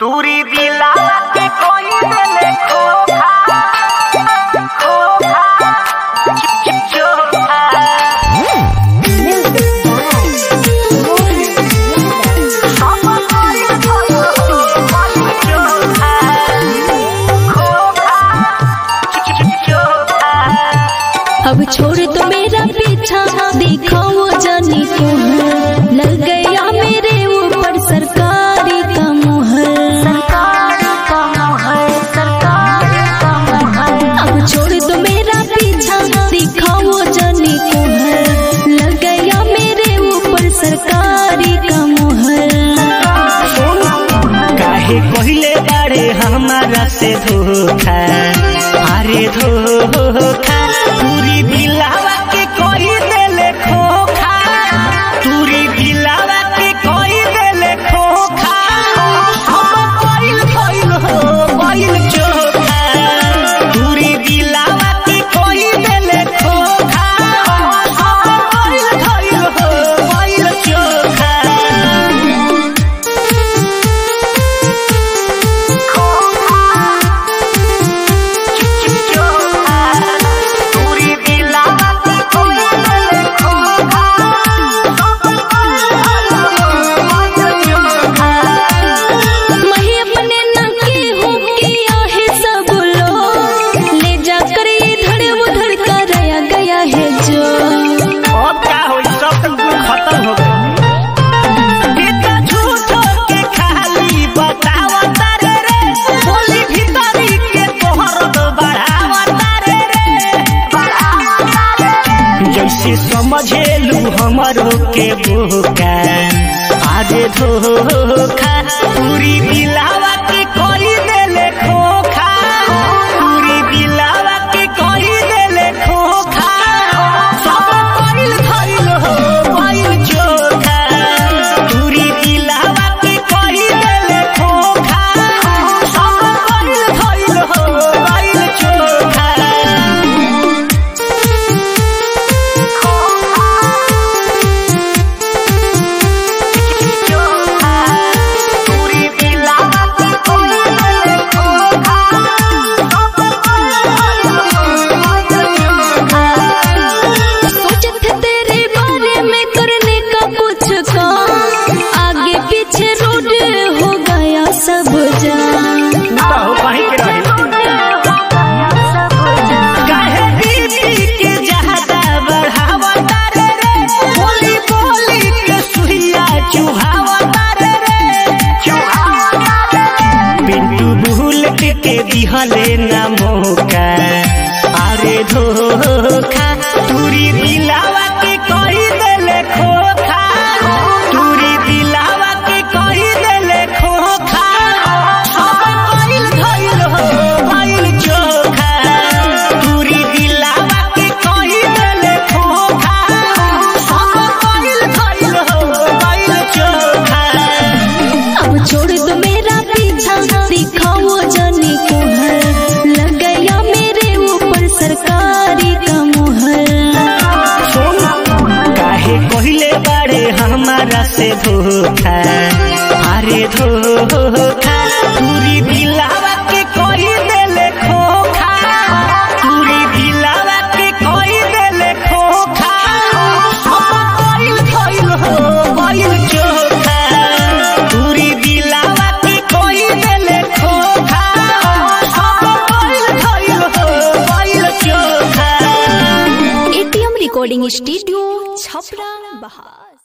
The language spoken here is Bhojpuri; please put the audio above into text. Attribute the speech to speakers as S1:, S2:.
S1: तूरी दिला के कोई देले खोखा खोखा चोखा
S2: अब छोड़ तो मेरा पीछा देखो वो जानी तुम लग गया मेरे ऊपर सरकारी का मुहर अब छोड़ तो मेरा पीछा देखो वो जानी तुम लग गया मेरे ऊपर सरकारी का मुहर
S1: काहे कहले बारे हमारा से धोखा अरे धोखा पूरी दिलावा के कोई देले खोखा पूरी दिलावा के कोई देले खोखा हम कोइल कोइल हो कोइल चोखा पूरी दिलावा के कोई देले खोखा हम कोइल कोइल हो कोइल चोखा
S2: मैं अपने नके हूँ किया है सब लोग ले जाकर इधर उधर कराया गया है जो
S1: अब क्या हो सब तो कुल खत्म हो गए इतना झूठो के खाली बतावा तारे रे बोली भीतरी के तोहर तो बढ़ावा तारे रे जैसे समझेलू हमरो के बोका आगे धोखा पूरी दिलावा के कोई देले खोखा पूरी दिलावा के कोई देले खोखा सब कोइल धइल हो कोइल चोखा पूरी दिलावा के कोई देले खोखा सब कोइल धइल हो कोइल चोखा
S2: सोचे थे तेरे बारे में करने का कुछ काम आगे पीछे रोड हो गया सब जान
S1: बाहु कहीं के रहे काहे बीबी के ज्यादा बढ़ावा तारे रे बोली बोली के सुइया चुहावा तारे रे पिंटू भूल के दिहले ना मौका अरे धोखा तूरी दिलावा के कोई देले खोखा तूरी दिलावा के कोई देले खोखा सब कोइल धइल हो कोइल चोखा तूरी दिलावा के कोई देले खोखा सब कोइल धइल हो कोइल चोखा
S2: अब छोड़ दो मेरा पीछा दिखाओ जाने को है लग गया मेरे ऊपर सरकारी का मुहर
S1: काहे कहले बारे हमारा से धोखा अरे धोखा पूरी दिलावा के कोई देले खोखा पूरी दिलावा के कोई देले खोखा हम कोइल कोइल हो कोइल चोखा पूरी दिलावा के कोई देले खोखा हम कोइल कोइल हो कोइल चोखा
S2: एटीएम रिकॉर्डिंग स्टूडियो छपरा बहार